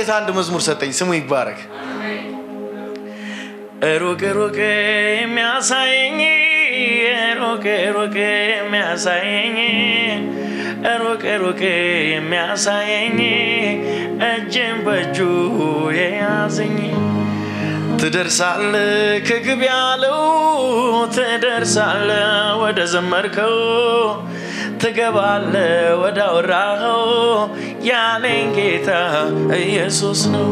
ጌታ አንድ መዝሙር ሰጠኝ። ስሙ ይባረክ። ሩቅ ሩቅ የሚያሳየኝ ሩቅ ሩቅ የሚያሳየኝ ሩቅ ሩቅ የሚያሳየኝ እጅን በእጁ የያዘኝ ትደርሳለ ከግብ ያለው ትደርሳለ ወደ ዘመርከው ትገባለ ወደ አወራኸው ያለኝ ጌታ ኢየሱስ ነው።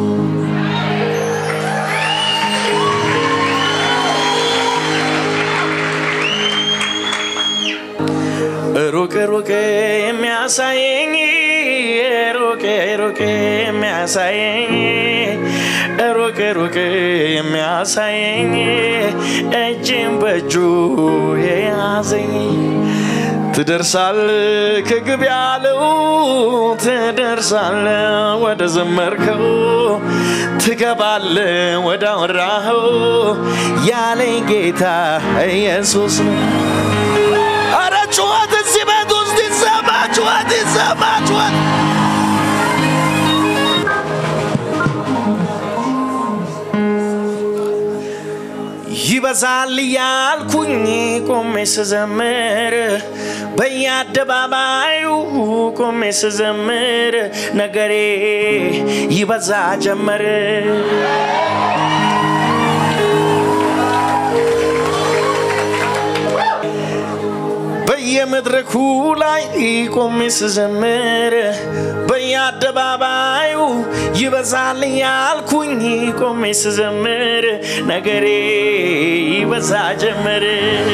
ሩቅ ሩቅ የሚያሳየኝ ሩቅ ሩቅ የሚያሳየኝ ሩቅ ሩቅ የሚያሳየኝ እጅን በእጁ የያዘኝ ትደርሳል ከግብ ያለው ትደርሳለ ወደ ዘመርከው ትገባለ ወደ አወራኸው ያለኝ ጌታ ኢየሱስ ነው። አረ ጩኸት እዚህ ቤት ውስጥ ይሰማ፣ ጩኸት ይሰማ፣ ጩኸት ይበዛል ያልኩኝ ቆሜ ስዘምር በየአደባባዩ ቆሜ ስዘምር ነገሬ ይበዛ ጀመር። በየመድረኩ ላይ ቆሜ ስዘምር በየአደባባዩ ይበዛል ያልኩኝ ቆሜ ስዘምር ነገሬ ይበዛ ጀመር።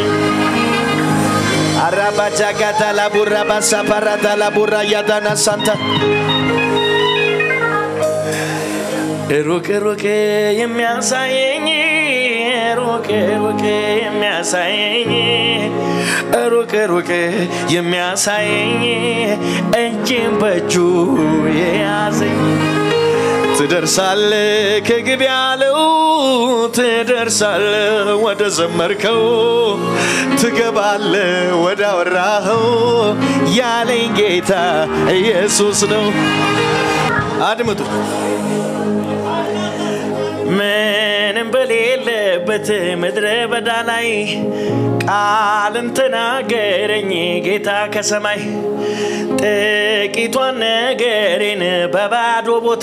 አራባጃጋታ ላቡራ ባሳፓራታ ላቡራ ያዳና ሳንታ ሩቅ ሩቅ የሚያሳየኝ ሩቅ ሩቅ የሚያሳየኝ ሩቅ ሩቅ የሚያሳየኝ እጅን በእጁ የያዘኝ ትደርሳለ ከግብ ያለው ትደርሳለ ወደ ዘመርከው ትገባለ ወደ አወራኸው ያለኝ ጌታ ኢየሱስ ነው። አድምጡ። ምንም በሌለበት ምድረ በዳ ላይ ቃልን ተናገረኝ ጌታ ከሰማይ ጥቂቷን ነገሬን በባዶ ቦታ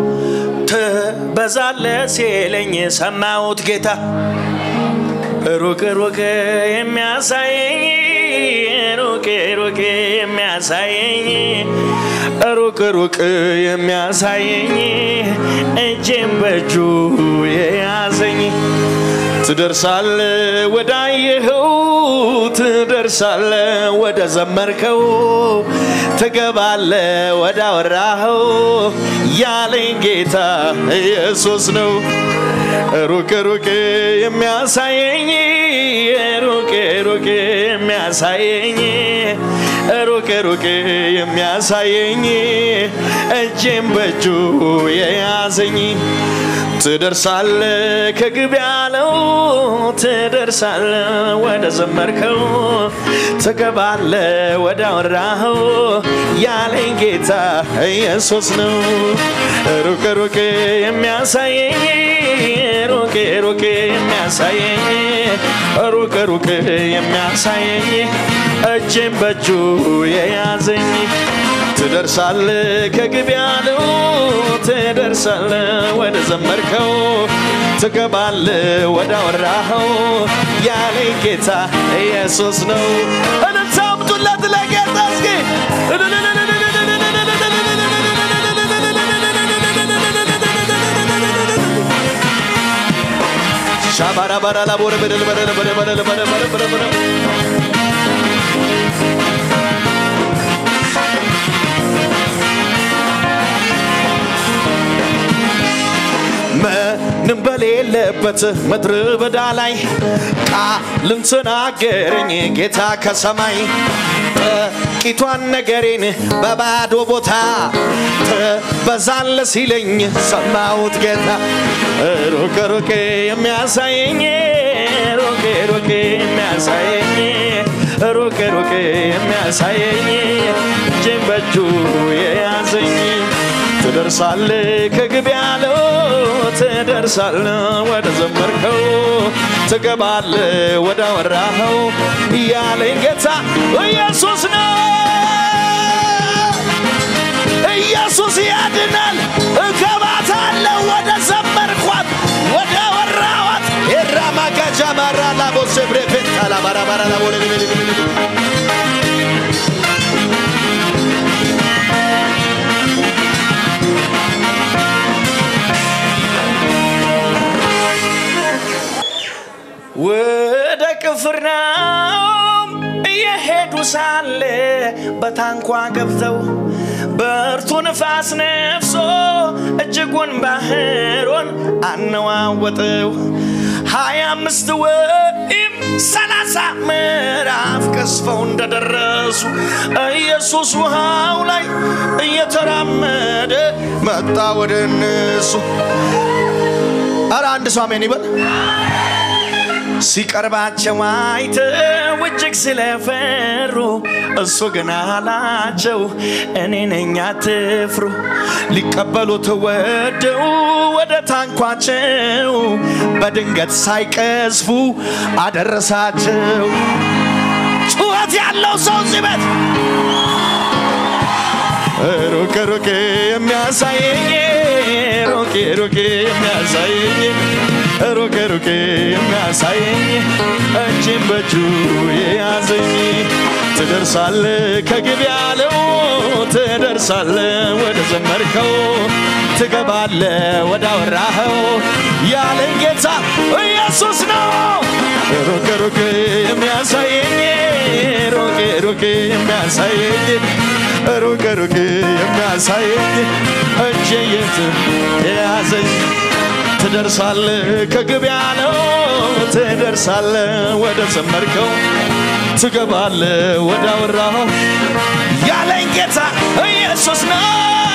ትበዛለ ሲለኝ ሰማሁት ጌታ ሩቅ ሩቅ የሚያሳየኝ ሩቅ ሩቅ የሚያሳየኝ ሩቅ ሩቅ የሚያሳየኝ እጄን በእጁ የያዘኝ ትደርሳለ ወዳየኸው ትደርሳለ ወደ ዘመርከው ትገባለ ወደ አወራኸው ያለኝ ጌታ ኢየሱስ ነው። ሩቅ ሩቅ የሚያሳየኝ ሩቅ ሩቅ የሚያሳየኝ ሩቅ ሩቅ የሚያሳየኝ እጄን በእጁ የያዘኝ ትደርሳለ ከግብ ያለው ትደርሳለ ወደ ዘመርከው ትገባለ ወደ አወራኸው ያለኝ ጌታ ኢየሱስ ነው። ሩቅ ሩቅ የሚያሳየኝ ሩቅ ሩቅ የሚያሳየኝ ሩቅ ሩቅ የሚያሳየኝ እጄን በእጁ የያዘኝ ትደርሳለ ከግብ ያለው ትደርሳለ ወደ ዘመርከው ትገባለ ወደ አወራኸው ያለኝ ጌታ ኢየሱስ ነው። እልልታ አምጡለት ለጌታ እስኪ ሻባራባራ ላቦረ በደል በደል በደል በደል በደል በደል በደል ምንም በሌለበት ምድረ በዳ ላይ ቃልን ተናገረኝ ጌታ ከሰማይ ጥቂቷን ነገሬን በባዶ ቦታ ትበዛለ ሲለኝ ሰማሁት ጌታ ሩቅ ሩቅ የሚያሳየኝ ሩቅ ሩቅ የሚያሳየኝ ሩቅ ሩቅ የሚያሳየኝ እጄን በእጁ የያዘኝ ትደርሳለ ከግብ ያለው ትደርሳለ ወደ ዘመርከው ትገባለ ወደ አወራኸው ያለኝ ጌታ ኢየሱስ ነው። ኢየሱስ ያድናል። እገባታለሁ ወደ ዘመርኳት ወደ ወራዋት ኤራማጋጃ ማራ ላቦሴ ብሬፌታ ላባራባራ ላቦሌ ወደ ቅፍርናሆም እየሄዱ ሳለ በታንኳ ገብተው ብርቱ ንፋስ ነፍሶ እጅጉን ባህሩን አነዋወጠው። ሀያ አምስት ወይም ሰላሳ ምዕራፍ ቀስፈው እንደደረሱ ኢየሱስ ውሃው ላይ እየተራመደ መጣ ወደ እነሱ። ኧረ አንድ ሰው አሜን ይበል። ሲቀርባቸው አይተው እጅግ ስለፈሩ እሱ ግን አላቸው እኔ ነኝ አትፍሩ። ሊቀበሉት ወደው ወደ ታንኳቸው በድንገት ሳይቀዝፉ አደረሳቸው። ጩኸት ያለው ሰው እዚህ ቤት ሩቅ ሩቅ የሚያሳየኝ ሩቅ ሩቅ የሚያሳየኝ ሩቅ ሩቅ የሚያሳየኝ እጅም በእጁ የያዘኝ ትደርሳለ ከግብ ያለው ትደርሳለ ወደ ዘመርከው ትገባለ ወደ አወራኸው ያለን ጌታ ኢየሱስ ነው። ሩቅ ሩቅ የሚያሳየኝ ሩቅ ሩቅ የሚያሳየኝ ሩቅ ሩቅ የሚያሳየኝ እጄ የት የያዘኝ ትደርሳለ ከግብ ያለው ትደርሳለ ወደ ዘመርከው ትገባለ ወደ አወራኸው ያለኝ ጌታ ኢየሱስ ነው።